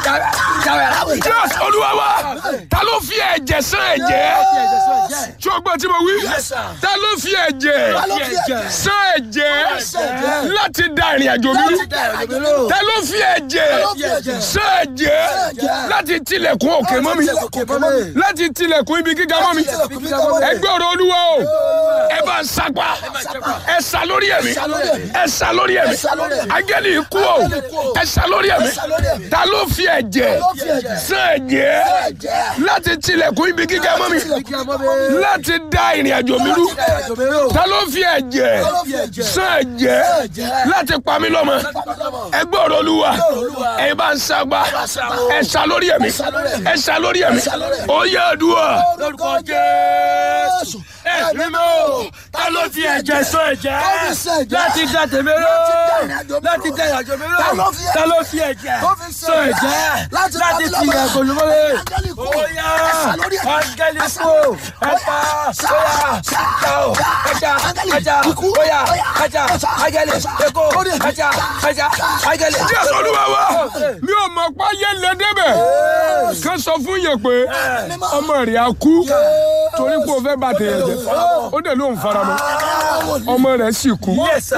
Yes, olúwa wa ta ló fi ẹ̀jẹ̀ sán ẹ̀jẹ̀ tí o gbọ́ tí mo wí ta ló fi ẹ̀jẹ̀ sán ẹ̀jẹ̀ láti da ìrìn àjò mi rú ta ló fi ẹ̀jẹ̀ sán ẹ̀jẹ̀ láti tilẹ̀kùn òkè mọ́ mi láti tilẹ̀kùn ibi gíga mọ́ mi ẹgbẹ́ ọ̀rọ̀ olúwa o ẹ bá ń sapá ẹ sá lórí ẹ̀mí ẹ sá lórí ẹ̀mí agẹ́lì ikú o ẹ sá lórí ẹ̀mí ta ló fi ẹ̀jẹ̀ sán ẹ̀jẹ̀ láti tilẹ̀kùn ibi gíga mọ́ mi láti da ìrìn àjò mi rú ta ló fi ẹ̀jẹ̀ sán ẹ̀jẹ̀ láti pa mí lọ́mọ ẹgbẹ́ ọ̀rọ̀ olúwa ẹ bá ń sapá ẹ sá lórí ẹ̀mí ẹ sá lórí ẹ̀mí ó yẹ àdúrà lórúkọ jésù ẹ̀mí mọ́ ta ló fi ẹ̀jẹ̀ sọ ẹ̀jẹ̀ láti dá tèmi ró láti dá ìrìnàjò mi ró ta ló fi ẹ̀jẹ̀ sọ ẹ̀jẹ̀ láti ti ẹ̀kọ́ lùmọ́lẹ̀ bóyá áńgẹ́lì kú ẹ̀ta bóyá ká o ẹ̀ta ẹ̀ta bóyá ẹ̀ta áńgẹ́lì ẹ̀kọ́ ẹ̀ta ẹ̀ta áńgẹ́lì. jésù olúwa wa mi ò mọ̀ pa yé lé débẹ̀ ká sọ fún yẹn pé ọmọ rẹ̀ á kú torí pé o fẹ́ bá tèèyàn jẹ ó dẹ̀ ló ń fara mọ́ ọmọ rẹ̀ sì kú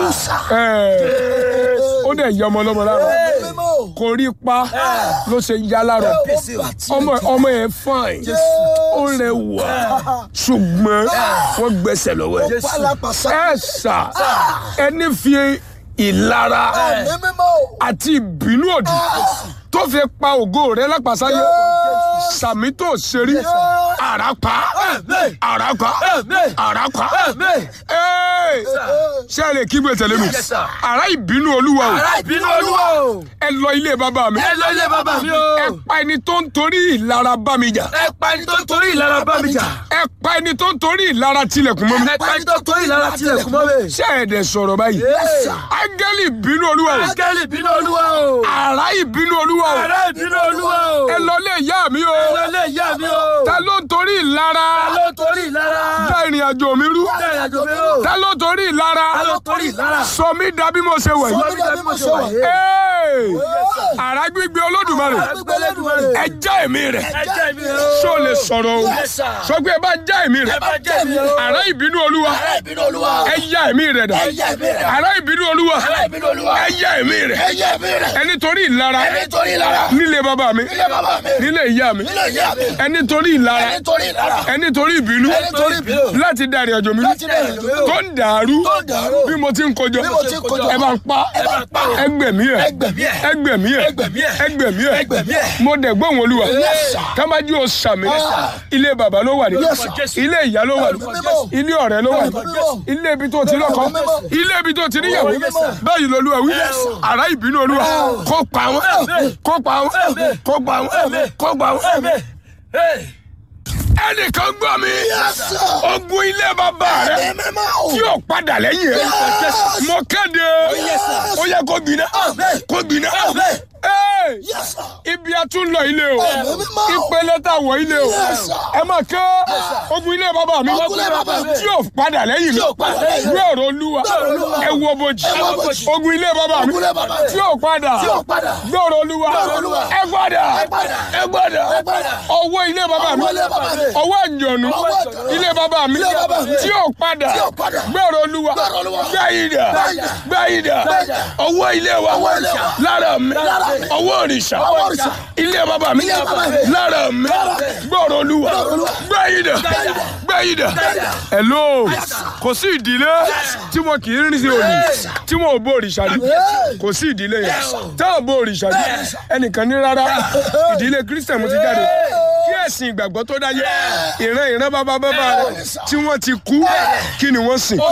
Ẹ̀, ó dẹ̀ yẹ ọmọ ọlọ́mọ lára kò rí pa ló ṣe yá lára ọmọ ọmọ yẹn fine ó rẹwà ṣùgbọ́n wọ́n gbẹ́sẹ̀ lọ́wọ́ ẹ̀ ẹ̀ sà ẹni fi ìlara àti ìbínú òdì tó fi pa ògo rẹ lápàsáyé sàmì tó ṣerí àràpá àràpá àràpá Ee, ṣé ẹ lè kígbe tẹ̀lé mi Yes, sir. àrà ìbínú olúwa o ará ìbínú olúwa o ẹ lọ ilé bàbá mi ẹ lọ ilé bàbá mi o ẹ pa ẹni tó ń torí ìlara bá mi jà ẹ pa ẹni tó ń torí ìlara bá mi jà ẹ pa ẹni tó ń torí ìlara tilẹ̀kùn mọ́ mi ẹ pa ẹni tó ń torí ìlara tilẹ̀kùn mọ́ mi. ṣé ẹ dẹ̀ sọ̀rọ̀ báyìí áńgẹ́lì ìbínú olúwa o áńgẹ́lì ìbínú olúwa o àrà ìbínú olúwa o ará ìbínú olúwa o ẹ lọ ilé ìyá mi o ẹ lọ ilé ìyá mi o ta ló ń torí ìlara ta ló ń torí ìlara dá ìrìn àjò mi rú dá ìrìnàjò mi o ta ló ń torí ìlara ta ló ń torí ìlara sọ mí dà bí mo ṣe wẹ̀ sọ yìí mi dàbí mo ṣe wà yé Ee, àrà gbígbé olódùmarè àgbègbè lẹ́dùnmarè ẹ já èmi rẹ̀ ẹ jẹ́ mi o ṣó lè sọ̀rọ̀ o Yes, sir. sọ pé ẹ bá já èmi rẹ̀ ẹ bá jẹ́ mi o àrà ìbínú olúwa ará ìbínú olúwa ẹ já èmi rẹ̀ dà ẹ jẹ́ mi rẹ̀ àrà ìbínú olúwa ará ìbínú olúwa ẹ já èmi rẹ̀ ẹ jẹ́ mi rẹ̀ ẹni torí ìlara ẹni torí ìlara nílé bàbá mi ilé bàbá mi nílé ìyá mi ilé ìyá mi ẹni torí ìlara ẹni torí ìlara ẹni torí ìbínú ẹni torí ìbínú láti da ìrìn àjò mi láti dá ìrìnàjò mi o tó ń dàrú tó ń dàrú bí mo ti ń kojọ mo ti ń kojọ. ẹ bá ń pa ẹ bá ń pa o. ẹgbẹ̀mí ẹ Ẹgbẹ̀mí ẹ̀. ẹgbẹ̀mí ẹ Ẹgbẹ̀mí ẹ̀. ẹgbẹ̀mí ẹ Ẹgbẹ̀mí ẹ̀. mo dẹ̀ gbóhùn olúwa Yes, sir. kámájú o sàmì ilé bàbá ló wà ní Yes, sir. ilé ìyá ló wà ní Mímọ́. ilé ọ̀rẹ́ ló wà ní Mímọ́. ilé ibi tó ti lọ́kọ Mímọ́. ilé ibi tó ti níyàwó Yes, sir. báyìí lolúwa wí sir. àrá ìbínú olúwa kó pa wọn Amen. kó pa wọn Amen. kó pa wọn Amen. kó pa wọn Amen. Hey. ẹnìkan gbọ́ mi ogun ilé bàbá rẹ tí o padà lẹ́yìn ẹ̀ mo kéde ó yẹ kó gbiná kó gbiná Hey! ibi a tún lọ ilé o ìpele tá a wọ ilé o ẹ máa ké ogun ilé bàbá mi Ogun ilé bàbá mi. tí o padà lẹ́yìn mi Tí ò padà lẹ́yìn mi. gbé ọ̀rọ̀ olúwa Olúwa. ẹ wo bojì Ẹ wo bojì. ogun ilé bàbá mi Ogun ilé bàbá mi. tí o padà Tí ò padà. gbé ọ̀rọ̀ olúwa ọ̀rọ̀ Olúwa. ẹ gbọ́dọ̀ Ẹ gbọ́dọ̀. ẹ gbọ́dọ̀ Ẹ gbọ́dọ̀. ọwọ́ ilé bàbá mi Ọwọ́ ilé bàbá mi. ọwọ́ àjọ̀nù Ọwọ́ àjọ̀nù. ilé bàbá mi Ilé bàbá mi. tí ò padà Tí ò padà. gbẹ̀rọ̀ olúwa Gbé ọ̀rọ̀ Olúwa. gbẹ̀yìdà Gbẹ̀yìdà. gbẹ̀yìdà Gbẹ̀yìdà. ọwọ́ ilé wa Ọwọ́ ilé wa. lára mi Lára mi. ọwọ́ òrìṣà Ọwọ́ òrìṣà. ilé bàbá mi Ilé bàbá mi. lára mi Lára mi. gbẹ̀rọ̀ olúwa Gbé ọ̀rọ̀ Olúwa. gbẹ̀yìdà Gbẹ̀yìdà. gbẹ̀yìdà Gbẹ̀yìdà. hello kò sí ìdílé tí wọn kì í rìn sí òní tí wọn ò bó òrìṣà rí kò sí ìdílé yẹn tá ò bó òrìṣà rí ẹnìkan ní rárá ìdílé kristian mo ti jáde kí ẹ̀sìn ìgbàgbọ́ tó dáyé ìran ìran bàbá bàbá rẹ tí wọ́n ti kú kí ni wọ́n sìn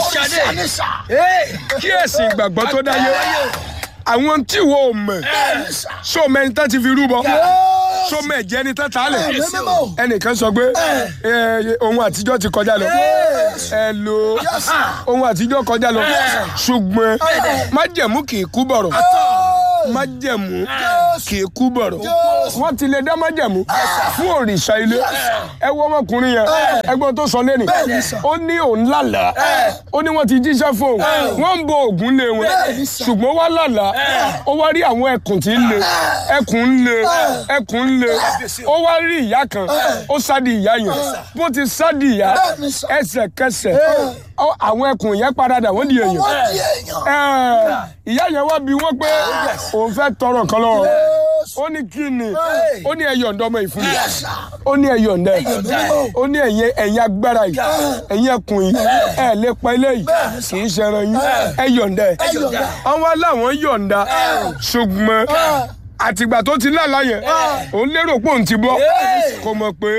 kí ẹ̀sìn ìgbàgbọ́ tó dáyé àwọn tí wo ò mọ̀ so mẹ́ni tán ti fi rúbọ so mẹ́jẹ ni tán ta lẹ̀ ẹnìkan sọ pé ẹ, ohun àtijọ́ ti kọjá lọ ẹ lo ohun àtijọ́ kọjá lọ ṣùgbọ́n májẹ̀mú kì í kú bọ̀rọ̀ májẹ̀mú kì í kú bọ̀rọ̀ wọ́n ti lè dá májẹ̀mú fún òrìṣà ilé ẹ wo ọmọkùnrin yẹn ẹgbọ́n tó sọ lẹ́nu ó ní òun lálàá ó ní wọ́n ti jíṣẹ́ fún òun wọ́n ń bo ògùn lé wọn ṣùgbọ́n wá lálàá ó wá rí àwọn ẹkùn tí ń le ẹkùn ń le ẹkùn ń le ó wá rí ìyá kan ó sádi ìyá yẹn bó ti sádi ìyá ẹsẹ̀kẹsẹ̀ ọ- àwọn ẹkùn yẹn paradà wọ́n di èèyàn Wọ́n di èèyàn. Ẹ, ìyá yẹn wá bí wọ́n pé òun fẹ́ tọrọ kan lọ́wọ́ ó ní kí ni ó ní ẹyọ ǹdọ́ ọmọ ìfún mi ó ní ẹyọ ǹdẹ́ ó ní ẹ̀yin ẹ̀yin agbára yìí ẹ̀yin ẹkùn yìí ẹ̀ lè pa eléyìí kì í ṣẹran yín ẹyọ ǹdẹ́ àwọn aláwọn yọ̀ǹda ṣùgbọ́n àtìgbà tó ti lálàá yẹn òun lérò pé òun ti bọ́ kò mọ̀ pé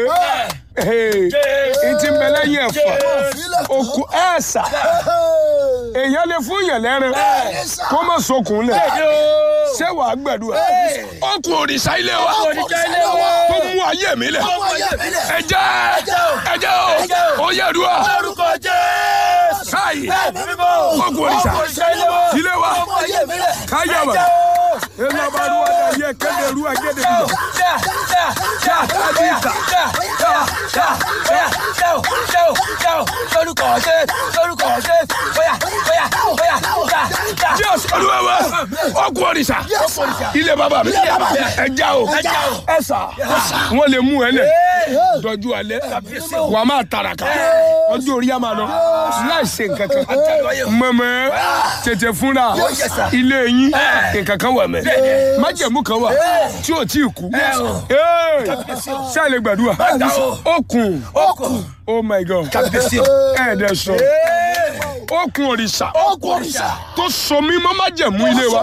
n ti ń bẹ lẹ́yìn ẹ̀fà òkú ẹ̀ẹ́sà èèyàn lè fún yẹn lẹ́rìn kó má sokùn lẹ̀ ṣé wàá gbẹ̀dúrà ọkùn òrìṣà ilé wa tó mú ayé mi lẹ̀ ẹ̀jẹ̀ ẹ̀jẹ̀ o ó yẹ dùn Orúkọ Jésù. káyì Ẹ̀mí mímọ́. ọkùn òrìṣà ilé wa káyàmà elabaruwa da yẹ kéde ruwa kéde bìbọ. Yes, olúwa wa ọkùn òrìṣà ilé bàbá mi ẹja o ẹsà wọn lè mú ẹ lẹ dọjú alẹ́ wàá máa tàràkà ọjọ́ orí a máa lọ láì ṣe nǹkan kan mọ̀mọ́ tètè fúnra ilé yín nǹkan kan wà mẹ́ májẹ̀mú kan wà tí ò tí ì kú ṣáà lè gbàdúrà okùn oh my god ẹ̀ẹ́dẹ̀ sọ okùn òrìṣà tó so mí mọ́ májẹ̀mú ilé wa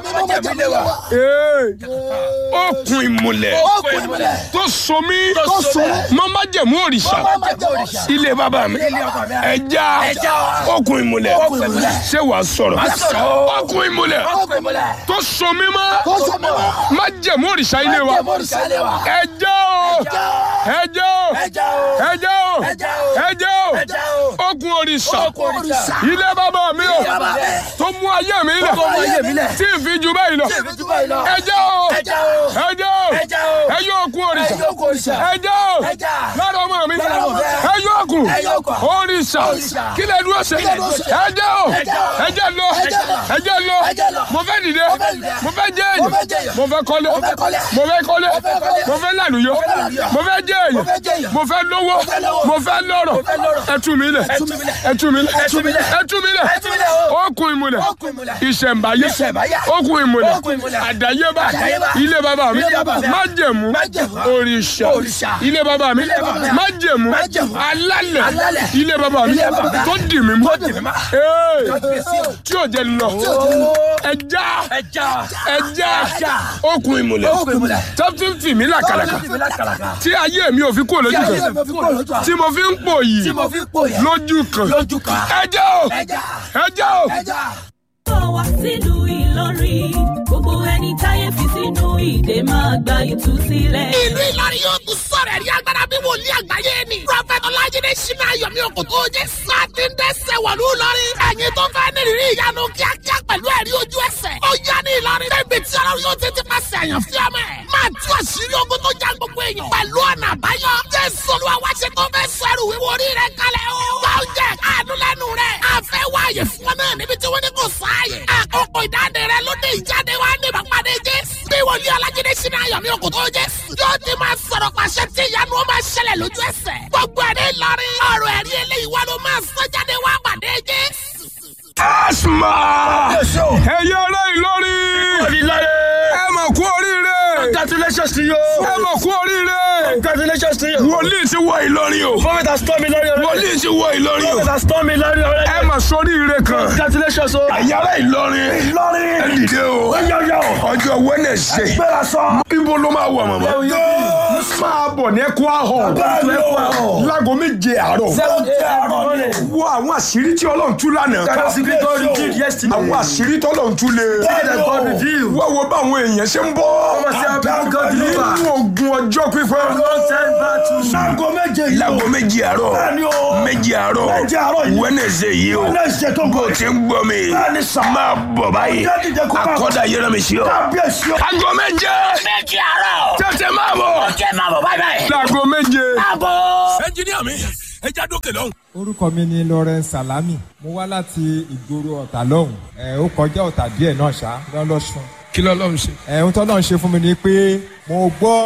Ee, okùn ìmùlẹ̀ tó so mí mọ́ májẹ̀mú òrìṣà ilé bàbá mi ẹja okùn ìmùlẹ̀ ṣé wàá sọ̀rọ̀ okùn ìmùlẹ̀ tó so mí mọ́ májẹ̀mú òrìṣà ilé wa ẹja o ẹja o ẹja o ẹja o okùn òrìṣà ilé bàbá mi o tó mú ayé mi lẹ̀ tí ì fi ju báyìí lọ ẹja o ẹja o ẹjọ okùn òrìṣà ẹja o lára ọmọ mi ẹjọ okùn òrìṣà kí lè dúró ṣe ẹja o ẹja lọ ẹja lọ mo fẹ́ dìde mo fẹ́ jẹ́ èyàn mo fẹ́ kọ́lé mo fẹ́ kọ́lé mo fẹ́ lànúyọ mo fẹ́ jẹ́ èyàn mo fẹ́ lówó mo fẹ́ lọ́rọ̀ ẹtú mi lẹ̀ ẹtú mi lẹ̀ ẹtú mi lẹ̀ okùn ìmùlẹ̀ ìṣẹ̀ǹbáyé okùn ìmùlẹ̀ àdáyébá ilé bàbá mi májẹ̀mú òrìṣà ilé bàbá mi májẹ̀mú alálẹ̀ ilé bàbá mi tó dì mí mú Ee, tí ò jẹ́ lọ ẹja ẹja okùn ìmùlẹ̀ tó fi ń fì mí làkàlàkà tí ayé mi ò fi kúrò lójú kan tí mo fi ń pò yìí lójú kan ẹja o ẹja o. bọ̀ wá sílùú Ìlọrin gbogbo ẹni táyé fi sínú ìdè máa gba ìtúsílẹ̀. ìlú Ìlọrin yóò tún sọ̀rọ̀ ẹ̀rí agbára bí wòlíì àgbáyé ni. Prọfẹ̀t Ọlájídé Ṣínà Ayọ̀mí Òkòtó jẹ́ sáàtì ń dẹ́sẹ̀ wọ̀lú Ìlọrin. Ẹ̀yin tó fẹ́ nírìírí ìyanu kíákíá pẹ̀lú ẹ̀rí ojú ẹsẹ̀. Ó yá ní Ìlọrin. Débi tí ọlọ́run yóò ti ti pàṣẹ àyàn fi ọmọ ẹ̀. Máa tú àṣírí ogun tó já gbogbo èèyàn. Pẹ̀lú ọ̀nà àbáyọ. Jésù Olúwa wá ṣe tó fẹ́ sọ̀rọ̀ wíwo orí rẹ̀ kalẹ̀ o. Wá oúnjẹ àánú lẹ́nu rẹ̀. A fẹ́ wáyè fún ọ náà níbi tí wọ́n ní kò sáàyè. Àkókò ìdáde rẹ̀ ló dé ìjáde wá ní ìbápadé Jésù. Bí wòlíì Ọlájídé Ṣínà Ayọ̀mí Òkòtó Jésù. Yóò ti máa sọ̀rọ̀ pàṣẹ tí ìyanu ó máa ṣẹlẹ̀ lójú ẹsẹ̀. Gbogbo ẹ̀rí Ìlọrin. Ọ̀rọ̀ ẹ̀rí eléyìí wá ló máa sọ jáde wá pàdé Jésù. asma ẹ̀yẹ ọ̀rẹ́ Ìlọrin ẹ mọ̀ kú oríire Congratulations to you. ẹ mọ̀ kú oríire Congratulations to you. wòlíì ti wọ Ìlọrin o Prophet has told me lórí ọ̀rẹ́. wòlíì ti wọ Ìlọrin o Prophet has told me lórí ọ̀rẹ́. ẹ mọ̀ sóríire kan Congratulations o. ẹ̀yẹ ọ̀rẹ́ Ìlọrin Ìlọrin. ẹ dìde o Yọ̀yọ̀. ọjọ́ Wednesday Gbéra sọ. ibo ló máa wà màmá máa bọ̀ ní ẹkọ ahọ́n láago méje àárọ̀ wo àwọn àṣírí tí Ọlọ́run tú lánàá àwọn àṣírí tí Ọlọ́run tú lé wọ́n wo bá àwọn èèyàn ṣe ń bọ́ nínú ogun ọjọ́ pípẹ́ Láago méje yìí o. láago méje àárọ̀ Bẹ́ẹ̀ni o. méje àárọ̀ Méje àárọ̀ yìí. Wednesday yìí o Wednesday tó ń bó bọ̀. ti ń gbọ́ mi Bẹ́ẹ̀ni sà. máa bọ̀ báyìí Ọjọ́ dìde kó máa bọ̀. akọ́dà yẹrẹ mi sí ọ. Kábíyèsí o. aago méje Méjì àárọ̀. tètè máa máa bọ̀. Ọjọ́ máa bọ̀ báyìí báyìí. láago méje. Máa bọ̀. ẹnjiníà mi ẹ já dókè lọ́hùn. orúkọ mi ni Lawrence Salami mo wá láti ìgboro ọ̀tà lọ́hùn ẹ̀ ó kọjá ọ̀tà díẹ̀ náà ṣá lọ́lọ́sùn kí ló lọ́hùn ṣe. ẹ̀ ohun tó náà ṣe fún mi ni pé mo gbọ́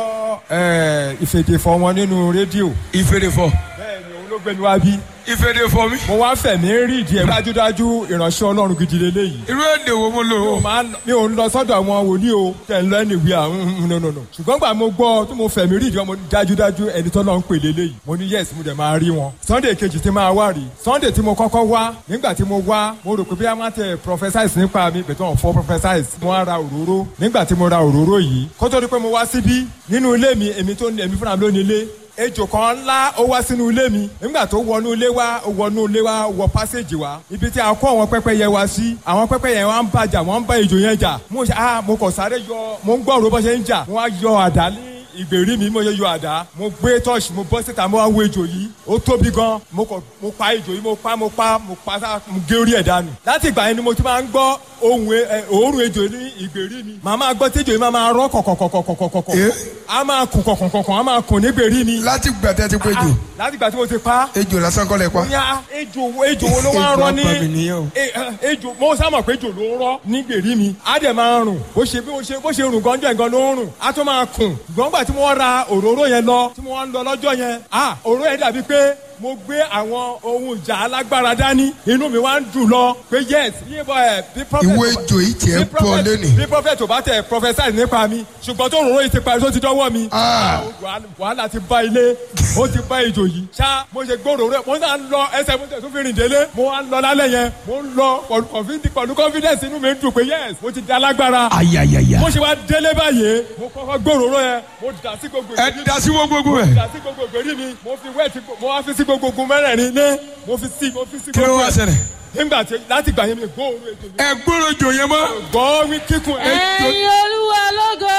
ẹ̀ ìfèdèfọ̀ wọn nínú rédíò ìfèrèfọ. bẹ́ẹ̀ ni òun ló gbé mi wá bí ìfèrèfọ mi. mo wá fẹ̀mí rí ìdí ẹ̀ dájúdájú ìránṣẹ́ Ọlọ́run gidi lélẹ́yìí irú èdè wo mo lò ó. máa ń- mi ò ń lọ sọ́dọ̀ àwọn wòlíì o tẹ̀ ń lọ ẹni ìwé àwọn nùnùnù ṣùgbọ́n gbà mo gbọ́ tí mo fẹ̀mí rí ìjọ mo ní dájúdájú ẹni tó lọ ń pè lélẹ́yìí mo ní yes mo dẹ̀ máa rí wọn. sunday kejì tí máa wá rí sunday tí mo kọ́kọ́ wá nígbà tí mo wá mo rò pé bí a máa tẹ prophesize nípa mi bẹ̀tẹ̀ wọn fọ́ prophesize mo wá ra òróró nígbà tí mo ra òróró yìí kó tó di pé mo wá síbí nínú ilé mi èmi tó èmi fúnra mi ló ní ilé ejò kan ńlá ó wá sínú ilé mi nígbà tó wọnú ilé wa ó wọnú ilé wa wọ pásíjì wa ibi tí a kó àwọn pẹ́pẹ́yẹ wa sí àwọn pẹ́pẹ́yẹ wa ń bàjà wọ́n ń bá ejò yẹn jà mo ṣe ah mo kàn sáré yọ mo ń gbọ́ ọ̀rọ̀ bó ṣe ń jà mo wá yọ àdá ní ìgbèrí mi mo yẹ yọ àdá mo gbé tọ́ọ̀ṣì mo bọ́ síta mo wá wo ejò yìí ó tóbi gan mo kàn mo pa ejò yìí mo pa mo pa mo pa sá mo gé orí ẹ̀ dànù láti ìgbà yẹn ni mo ti máa ń gbọ́ ohun ẹ- ẹ- òórùn ejò ní ìgbèrí mi màá máa gbọ́ tí ejò yìí máa máa rọ́ kọ̀kọ̀kọ̀kọ̀kọ̀kọ̀ Eh? a máa kùn kọ̀kọ̀kọ̀kọ̀ a máa kùn nígbèrí mi láti gbàtẹ́ ti pé jù láti ìgbà tí mo ti pa ejò lásán kọ́ lẹ pa. ya ejò wo ejò wo ló máa ń Ejò rọ ní apàmì nìyẹn o. E- eh, ejò mo sá mọ̀ pé ejò ló ń rọ ní gbèrí mi á dẹ̀ máa rùn bó ṣe bí mo ṣe bó ṣe rùn gánjọ́ ẹ̀gán ló ń rùn á tún máa kùn ṣùgbọ́n gbà tí mo ra òróró yẹn lọ tí mo wá ń lọ lọ́jọ́ yẹn ah òróró yẹn dàbí pé mo gbé àwọn ohun ìjà alágbára dání inú mi wá ń dùn lọ pé yes bí bọ́ ẹ̀ bí prophet ìwé ejò yìí tiẹ̀ bí ń bọ̀ prophet- lónìí. bí prophet ò bá tẹ prophesy nípa mi ṣùgbọ́n tó òróró yìí ti parí tó ti dọ́wọ́ mi Ah. wàhálà- wàhálà ti bá ilé ó ti bá ejò yìí ṣá mo ṣe gbòòrò rẹ mo náà ń lọ ẹsẹ̀ mo tẹ̀ tún fi rìn délé mo wá ń lọ lálẹ́ yẹn mo ń lọ pẹ̀lú confidence pẹ̀lú confidence inú mi ń dùn pé yes mo ti di alágbára ayayaya. mo ṣe wá délé báyìí mo kọ́kọ́ gbòòrò rẹ mo dà sí gbogbo ẹ ìgbèrí da sí wọn gbogbo ẹ. dà sí gbogbo ìgbèrí mi mo fi wẹ́ẹ̀tì mo wá fi sí gbogbo ogun mẹ́rẹ̀ẹ̀rin ní mo fi sí mo fi sí kí ló gbogbo wá ẹ̀. ṣẹlẹ̀. nígbà tí láti gbà yẹn mi gbóòórùn ètò mi ẹ gbọ́dọ̀ jò yẹn mọ́. gbọ́ wí kíkún ẹ̀ ẹ̀yin olúwa lógo.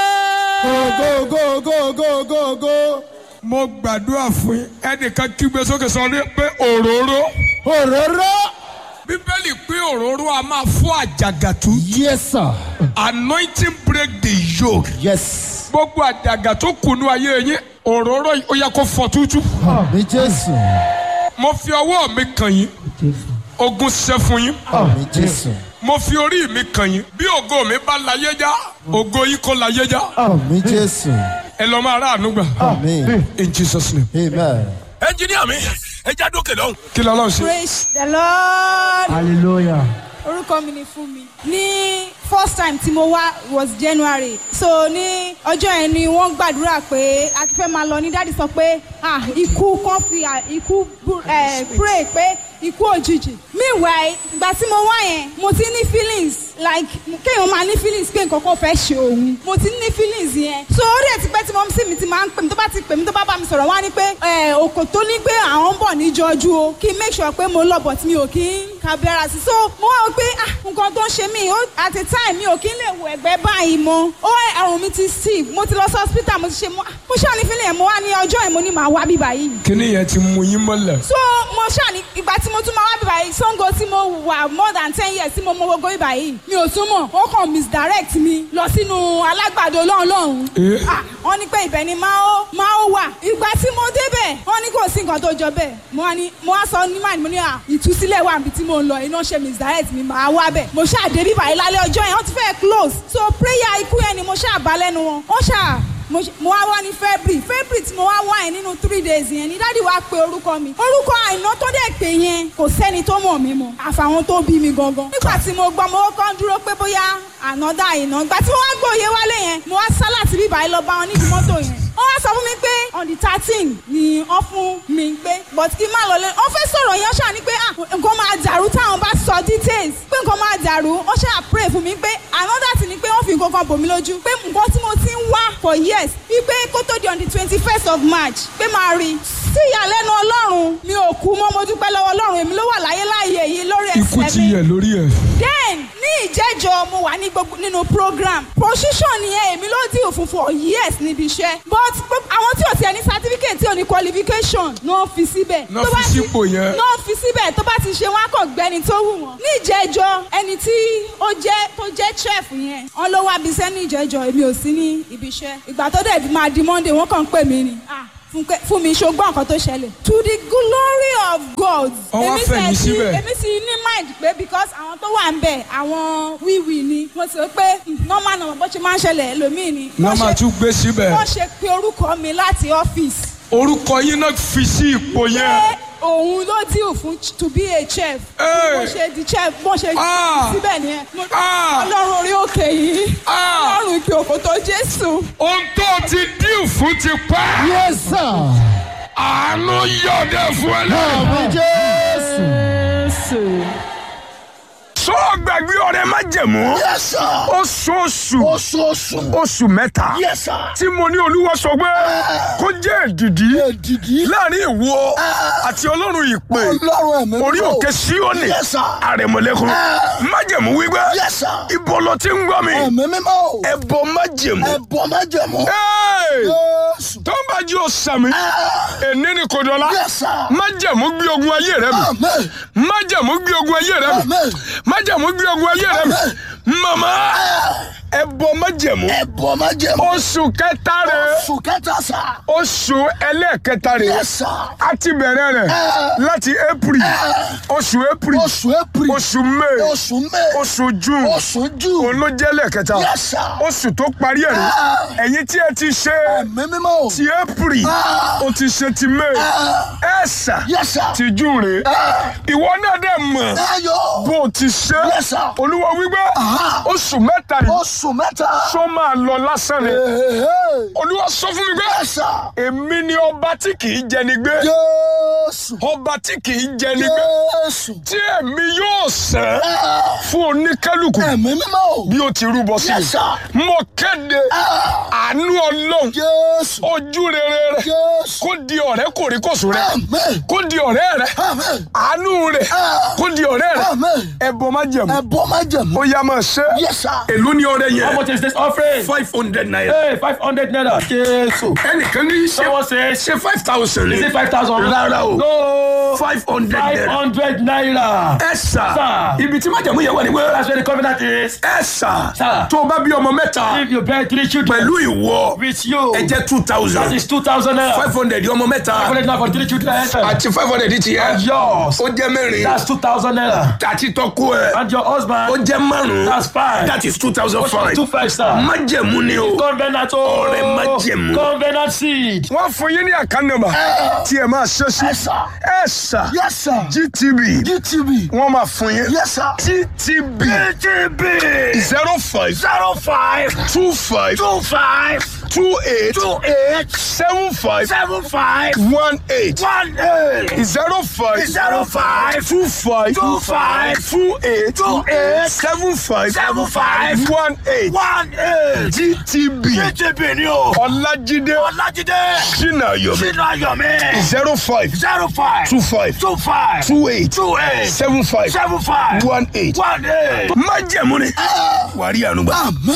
go go go go go go mo gbàdúrà fún yín ẹnìkan kígbe sókè sọ ní pé òróró. òróró. bíbélì pé òróró a máa fọ́ àjàgà tú. yes sir. anointing break the yoke. yes. gbogbo àjàgà tó kùnú ayé yín òróró yìí ó yẹ kó fọ́ tútú. àmì jésù. mo fi ọwọ́ mi kàn yín ogun ṣẹ́ fún yín àmì jésù. mo fi orí mi kàn yín bí ògo mi bá láyé já ògo yìí kó láyé já àmì jésù. ẹ lọ máa ráàánú gbà àmì. in jesus name. amen. ẹnjiníà mi ẹ já dókè lọ́hùn. kí lọ́lọ́ ṣe. praise the lord hallelujah. orúkọ mi ni fún mi ní first time tí mo wá was january so ní ọjọ́ yẹn ni wọ́n gbàdúrà pé a ti fẹ́ máa lọ ní dáàdi sọ pé ah ikú kan fi ah, ikú bú- eh, pray pé ikú òjijì meanwhile ìgbà tí mo wá yẹn mo ti ní feelings like kéèyàn máa ní feelings pé nǹkan kan fẹ́ ṣe òun mo ti ní feelings yẹn so ó dẹ̀ ti pẹ́ tí mo sì mi ti máa ń pè mí tó bá ti pè mí tó bá bá mi sọ̀rọ̀ wá ní pé eh, òkò tó ní pé àwọn ń bọ̀ níjọ́jú o kí n make sure pé mo lọ but mi ò kí ń kábílára sí so mo wá wò pé ah nǹkan tó ń ṣe mí ó at a time mi ò kí ń lè wo ẹ̀gbẹ́ báyìí mọ́ ó ẹ̀rùn mi ti stiff mo ti lọ sí hospital mo ti ṣe mo mo ṣáà ní feeling yẹn mo wá ní ọjọ́ yẹn mo ní màá wá bíbá yìí kíní yẹn ti mú yín mọ́lẹ̀. so mo ṣáà ní ìgbà tí mo tún máa wá bíbá yìí sango tí mo wà more than ten years tí mo mọ gbogbo bíbá yìí mi ò tún mọ̀ ó kàn misdirect mi lọ sínú alágbàdo lọ́hùn lọ́hùn Eh. Ah, wọ́n ní pé ibẹ̀ ni máa ó máa ó wà ìgbà tí mo débẹ̀ wọ́n ní kò sí nǹkan tó jọ bẹ́ẹ̀ mo wá ní mo wá sọ ní màá ní mo ní à ìtúsílẹ̀ wà níbi tí mo ń lọ iná ṣe misdirect mi máa wá bẹ̀ mo ṣáà dé bíbá yìí lálẹ́ ọjọ́ yẹn wọ́n ti fẹ́ close so prayer ikú yẹn ni mo ṣáà bá lẹ́nu wọn wọ́n ṣáà mo ṣe- mo wá wá ní february february tí mo wá wá yẹn nínú three days yẹn ni dáàdi wá pe orúkọ mi orúkọ àìná tó dẹ̀ pé yẹn kò sẹ́ni tó mọ̀ mí mọ́ àfàwọn tó bí mi gangan nígbà tí mo gbọ́ mo kàn dúró pé bóyá ànádà àìná ìgbà tí mo wá gbòye wálé yẹn mo wá sá láti bíbá yìí lọ bá wọn nídìí mọ́tò yẹn wọ́n wá sọ fún mi pé on the thirteen ni wọ́n fún mi pé but kí n má lọ lé wọ́n fẹ́ sọ̀rọ̀ yẹn ṣáà ni pé ah nǹkan máa dàrú táwọn bá sọ details pé nǹkan máa dàrú wọ́n ṣáà pray fún mi pé another thing ni pé wọ́n fi nǹkan kan bò mí lójú pé nǹkan tí mo ti ń wá for years wípé kó tó di on the twenty first of march pé máa rí sí ìyàlẹ́nu ọlọ́run mi ò kú mọ́ mo dúpẹ́ lọ́wọ́ ọlọ́run èmi ló wà láyé láàyè yìí lórí ikú ẹsẹ̀ ti mi yẹ lórí ẹ. then ní ìjẹ́jọ́ mo wà ní gbogbo nínú program position yẹn èmi ló dì òfin for years níbi iṣẹ́ but gbogbo- àwọn tí ò tiẹ̀ ní certificate tí ò ní qualification náà fi síbẹ̀. Náà Tó fi bá ti- sípò yẹn. náà fi síbẹ̀ tó bá ti ṣe wọn á kàn gbẹ́ni tó wù wọ́n. ní ìjẹ́jọ́ ẹni tí ó jẹ́ tó jẹ́ chef yẹn wọ́n ló wá bisẹ́ ní ìjẹ́jọ́ èmi ò sí ní ibi iṣẹ́ ìgbà tó dẹ̀ máa di monday wọ́n kàn ń pè mí ni Ah, Fúnkẹ́- fún mi ṣogbọ́n nǹkan tó ṣẹlẹ̀. to the glory of God. Wọ́n wá èmi fẹ̀yìn tẹ̀ sí- síbẹ̀. èmi sì ní mind pé because àwọn tó wà ń bẹ̀ àwọn wíwì ni mo sì rò pé hmm, normal normal bó ṣe máa ń ṣẹlẹ̀ ẹlòmíì ni. náà Wọ́n máa ṣe- tún gbé síbẹ̀ wọ́n ṣe pé orúkọ mi láti ọ́fíìsì orúkọ yín náà fi sí ipò yẹn pé òun ló dìú fún ch- to be a chef. Hey. bó ṣe di chef bó ṣe Ah. síbẹ̀ nìyẹn. Mo- Ah. ọlọ́run orí òkè yìí Ah. ọlọ́run ìpè òkò tó jésù. ohun tó ti dín fún ti pẹ́ Yes, sir. àánú yọ̀dẹ̀ fún ẹ náà. Àmì Jésù. sọ gbàgbé ọ̀rẹ́ má jẹ̀mú Yes, sir. oṣooṣù Oṣooṣù. oṣù mẹ́ta Yes, sir. tí mo ní olúwa sọ pé kó jẹ́ èdìdí Èdìdí. láàrin ìwọ àti ọlọ́run ìpè Ọlọ́run ẹ̀mí. orí mímọ́. òkè síónì Yes, sir. àrẹ̀mọ̀lẹ́kùn májẹ̀mú wípé Yes, sir. ibo ló ti ń gbọ́ mi Ẹ̀mí mímọ́. ẹ̀bọ májẹ̀mú Ẹ̀bọ̀ májẹ̀mú. Hey! Jésù. tó ń bá jí o sàmì èní ni kò dọ́là Yes, sir. májẹ̀mú gbé ogun ayé rẹ mi Amen. májẹ̀mú gbé ogun ayé rẹ mi Amen. májẹ̀mú gbé ogun ayé rẹ mi màmá ẹ̀bọ májẹ̀mú Ẹ̀bọ̀ májẹ̀mú. oṣù kẹta rẹ Oṣù kẹta sà. oṣù ẹlẹ́ẹ̀kẹta rẹ Yes, sir. a ti bẹ̀rẹ̀ rẹ̀ láti april oṣù april Oṣù April. oṣù may Oṣù May. oṣù june Oṣù June. òun ló jẹ́ lẹ́ẹ̀kẹta Yes, sir. oṣù tó parí ẹ̀ rí ẹ̀yin tí ẹ ti ṣe Ẹ̀mí mímọ́. ti april o ti ṣe ti may ẹ̀ sà Yes, sir. ti june rè ìwọ náà dẹ̀ mọ̀ Ayọ̀. bó o ti ṣe Yes, sir. olúwa wípé oṣù mẹ́ta yìí Oṣù mẹ́ta. sọ máa lọ lásán ni Hey. olúwa sọ fún mi pé Yes, sir. èmi ni ọba tí kì í jẹni gbé Jésù. ọba tí kì í jẹni gbé Jésù. tí èmi yóò sẹ́ fún oníkálukú Ẹ̀mí mímọ́. bí o ti rúbọ sí Yes, sir. mi mo kéde àánú ọlọ́run Jésù. ojú rere rẹ Jésù. kó di ọ̀rẹ́ kòríkòsùn rẹ Amen. kó di ọ̀rẹ́ rẹ Amen. àánú rẹ kó di ọ̀rẹ́ rẹ Amen. ẹbọ má jẹ̀mú Ẹ̀bọ̀ májẹ̀mú. ó yá máa ṣe Yes, sir. èló ni ọrẹ How yẹn much is this offering? five hundred naira Hey, 500 naira. Jésù. ẹnìkan ní ṣe Someone says, ṣe five thousand is it 5,000? rárá o No. five hundred naira 500 naira. ẹ sà Sir. ibi tí májẹ̀mú yẹn wà ní wẹ́rẹ́ That's where the covenant is. ẹ sà Sir. tó o bá bí ọmọ mẹ́ta If you bear three children pẹ̀lú ìwọ with you, ẹ jẹ́ two that thousand is 2,000 naira. five hundred ọmọ mẹ́ta 500 naira for three children. àti five hundred ti yẹ Yours. ó jẹ́ mẹ́rin That's 2,000 naira. àti tọ́kú ẹ̀ And your ó husband, jẹ́ márùn-ún that's five. that is two thousand five Two five star. májẹ̀mú ni o Covenant oh. Ọrẹ májẹ̀mú. Covenant seed. wọ́n fún yín ní àká nọ́mbà tí ẹ máa ṣe sí Yes, sir. ẹ sà Yes, sir. gtb GTV. wọ́n máa fún yín Yes, sir. gtb GTV. zero five Zero five. two five Two five. two eight Two eight. seven five Seven five. one eight One eight. zero five Zero five. two five Two five. two eight Two eight. seven five Seven five. one eight One eight. gtb GTV ni o. ọlájídé Ọlájídé. sinayomi Sínú Ayọ̀mí. zero five Zero five. two five Two five. two eight Two eight. seven five Seven five. one eight. One eight. májẹ̀mú ni wàrí ànúgbà.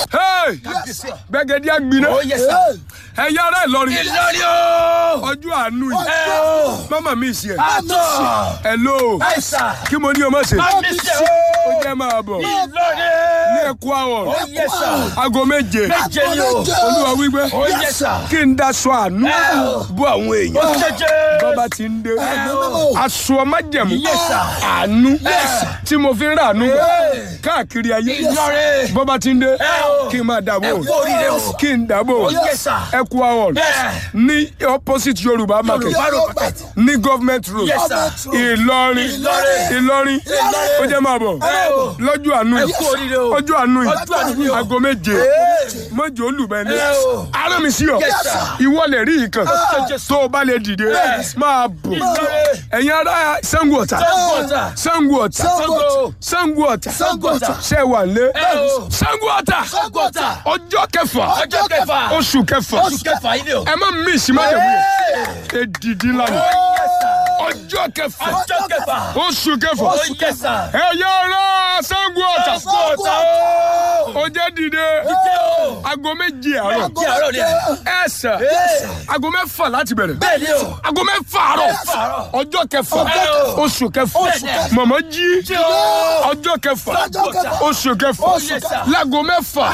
gbẹgẹdí àgbiná ẹ̀yà ara Ìlọrin Ìlọrin o. ọjọ́ àánú yìí Ẹ o. mama mi sí ẹ Àtọ̀. hello Àìsà. kí mo ní o má ṣe Àmísẹ́ ó o. jẹ́ máa bọ̀ Ìlọrin. ní ẹ̀kú àwọ̀ Yes, sir. aago méje Méje ni o. olúwa wípé Oh, yes, sir. kí n daṣọ àánú Ẹ o. bú àwọn èèyàn Jẹjẹ. bọ́ba ti ń dé o. aṣọ májẹ̀mú Yes, sir. àánú Yes. tí mo fi ń rà àánú gbà káàkiri ayé Ìlọrin. bọ́ba ti ń dé o. kí n máa dàbò Ẹ kú oríire o. kí n dàbò Yes, sir. ẹ̀kú àwọ̀ Bẹ́ẹ̀. ní opposite yorùbá market Yorùbá road. ní government road Yes, sir. ìlọrin Ìlọrin. ìlọrin ó jẹ́ máa bọ̀ Ẹ o. lọ́jọ́ àánú Ẹ kú oríire o. ọjọ́ àánú Ọjọ́ àánú yìí yìí o. aago méje méje olùbẹ́ni Ẹ o. ara mi sí ọ Yes, sir. ìwọ lè rí ìkan tó o bá lè dìde máa bọ̀ Ìlọrin. ẹ̀yin ará Ṣàngó Ọ̀tà Ṣàngó Ọ̀tà. Ṣàngó Ọ̀tà Ṣàngó. Ṣàngó Ọ̀tà Ṣàngó Ọ̀tà. ṣe wà lé Ẹ o. Ṣàngó Ọ̀tà Ṣàngó Ọ̀tà. ọjọ́ kẹfà Ọjọ́ kẹfà. oṣù kẹfà Oṣù kẹfà yìí ni o. ẹ má mí ìsìmájẹ̀mú yẹn èdìdí lánàá Yes, sir. ọjọ́ kẹfà ọjọ́ kẹfà. oṣù kẹfà ó yẹ sà. ẹ̀yà ara Ṣàngó Ọ̀tà Ṣàngó Ọ̀tà o. ó jẹ́ dìde Dídé o. aago méje àárọ̀ Kí àárọ̀ ni ẹ̀. ẹ̀sà Ee. aago mẹ́fà láti bẹ̀rẹ̀ Bẹ́ẹ̀ ni o. aago mẹ́fà àárọ̀ àárọ̀. ọjọ́ kẹfà Bẹ́ẹ̀ o. oṣù kẹfà Bẹ́ẹ̀ ni. mọ̀mọ́ jí Jí o. ọjọ́ kẹfà Ọjọ́ kẹfà. oṣù kẹfà Yes, sir. láago mẹ́fà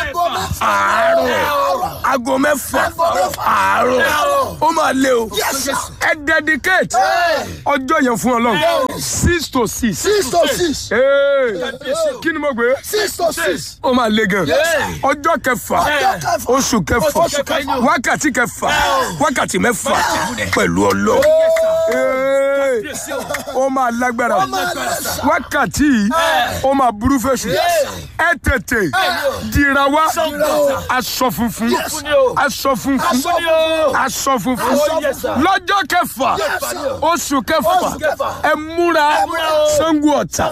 àárọ̀ aago mẹ́fà àárọ̀ ó máa lé o ẹ dedicate ọjọ́ yẹn fún Ọlọ́run six to six six to six Ee, kí ni mo gbé six to six ó máa le gan Yeah. ọjọ́ kẹfà Ọjọ́ kẹfà. oṣù kẹfà Oṣù kẹfà. wákàtí kẹfà wákàtí mẹ́fà pẹ̀lú ọlọ́ Ee, ó máa lágbára wákàtí yìí ó máa burú fèsì ẹ tètè dìra wá aṣọ funfun Funfun ni o. aṣọ funfun Funfun ni o. aṣọ funfun Oh, yes, sir. lọ́jọ́ kẹfà Kẹfà ni o. oṣù kẹfà Oṣù kẹfà. ẹ múra múra o. Ṣàngó Ọ̀tà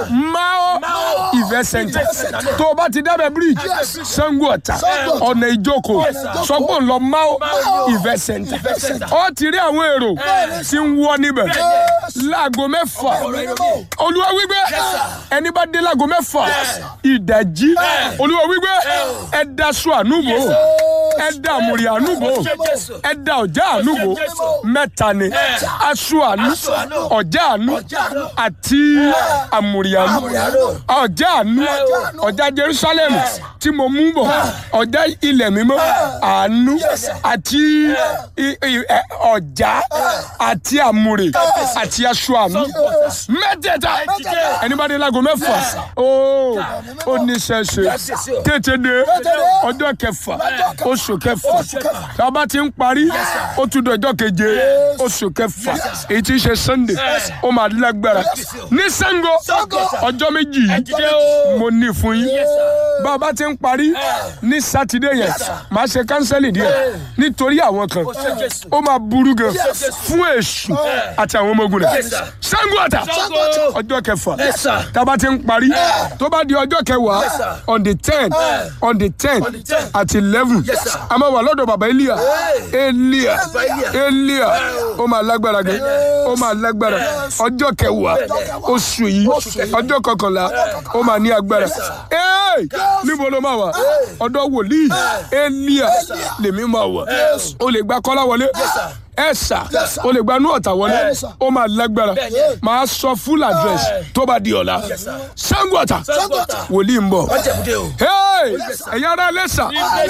Mao Mao Event Center Event Center. tó o bá ti dábẹ́ bíríìjì Ṣàngó Ọ̀tà ọ̀nà ìjókòó sọ pé ń lọ Mao Event Center Center. ó ti rí àwọn èrò tí ń wọ́ níbẹ̀ láago mẹ́fà olúwa wípé ẹni bá dé láago mẹ́fà ìdajì olúwa wípé ẹ daṣọ ànúbò ẹ da àmùrì ànúbò ẹ da ọjà ànúbò mẹ́ta ni aṣọ ànú ọjà ànú àti àmùrì ànú ọjà ànú ọjà Jerusalem tí mo mú bọ̀ ọjà ilẹ̀ mímọ́ àánú àti i- i- ẹ, ọjà àti àmùrè àti aṣọ àánú mẹ́tẹ̀ẹ̀ta ẹni bá dé láago mẹ́fà ó ó ní ṣẹ̀ṣẹ̀ tètè dé ọjọ́ kẹfà oṣù kẹfà tá a bá ti ń parí ó tún di ọjọ́ keje oṣù kẹfà èyí tí ń ṣe Sunday ó máa lágbára ní Ṣàngó ọjọ́ méjì yìí mo ní fún yín bá a bá ti ń parí ní sátidé yẹn màá ṣe kánsẹ́lì díẹ̀ nítorí àwọn kan ó máa burú gan fún èṣù àti àwọn ọmọ ogun rẹ̀ Ṣàngó Ọ̀tà ọjọ́ kẹfà tá a bá ti ń parí tó bá di ọjọ́ kẹwàá on the ten on the ten àti eleven a máa wà lọ́dọ̀ bàbá Elia Elia Elia ó máa lágbára gan ó máa lágbára ọjọ́ kẹwàá oṣù yìí ọjọ́ kọkànlá ó máa ní agbára Hey! níbo ló máa wà ọ̀dọ̀ wòlíì Elia lèmi máa wà o lè gba kọ́lá wọlé ẹ̀sà o lè gba inú ọ̀tà wọlé ó máa lágbára máa sọ full address tó bá di ọ̀la Ṣàngó Ọ̀tà wòlíì ń bọ̀ Májẹ̀múdé o. Hey! ẹ̀yin ará lẹ́sà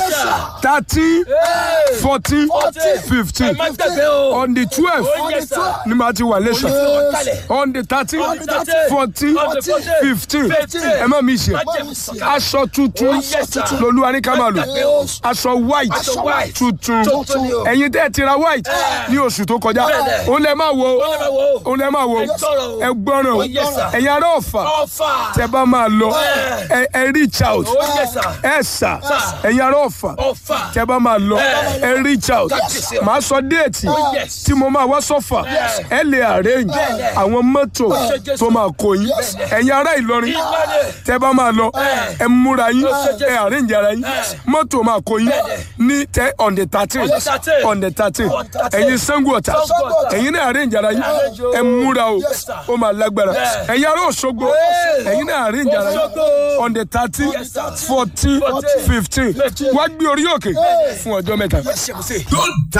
thirteen fourteen fifteen Ẹ má gbàgbé o. on the twelve Oh, yes, sir. ni màá ti wà lẹ́sà kalẹ̀. on the thirteen On the 13, fourteen on the 14, fifteen 15. ẹ má mi ṣe Májẹ̀mú sọ̀kalẹ̀. aṣọ tuntun Oh, yes, sir. lolúwa ní ká máa lò Gbàgbé o. aṣọ white Aṣọ white. tuntun Tuntun ni o. ẹ̀yin tẹ́ ẹ ti ra white ní oṣù tó kọjá Bẹ́ẹ̀ni. òun lẹ máa wo Ó lè máa wò ó. òun lẹ máa wo Ẹ gbọ́ràn o. ẹ gbọ́ràn o Oh, yes, sir. ẹ̀yin ará ọ̀fà Ọ̀fà. tẹ bá máa lọ ẹ ẹ reach out Oh, yes, sir. ẹ sà ẹ̀yin ará ọ̀fà Ọ̀fà. tẹ bá máa lọ ẹ reach out Yes, sir. màá sọ déètì Oh, yes. tí mo máa wá sọ́fà ẹ lè arrange àwọn mọ́tò tó máa kó yín ẹ̀yin ará Ìlọrin Ìlọrin. tẹ bá máa lọ ẹ múra yín ẹ arrange ara yín mọ́tò máa kó yín ní tẹ on the thirteen On the 13. on the thirteen On the 13. ẹ̀yin Ṣàngó Ọ̀tà Ṣàngó Ọ̀tà. ẹ̀yin náà arrange ara yín Arrange o. ẹ múra o Yes, sir. ó máa lágbára ẹ̀yin ará Òṣogbo ẹ̀yin náà arrange ara yín Òṣogbo. on the thirteen Yes, sir. fourteen Fourteen. fifteen Fifteen. wá gbé orí òkè fún ọjọ́ mẹ́ta.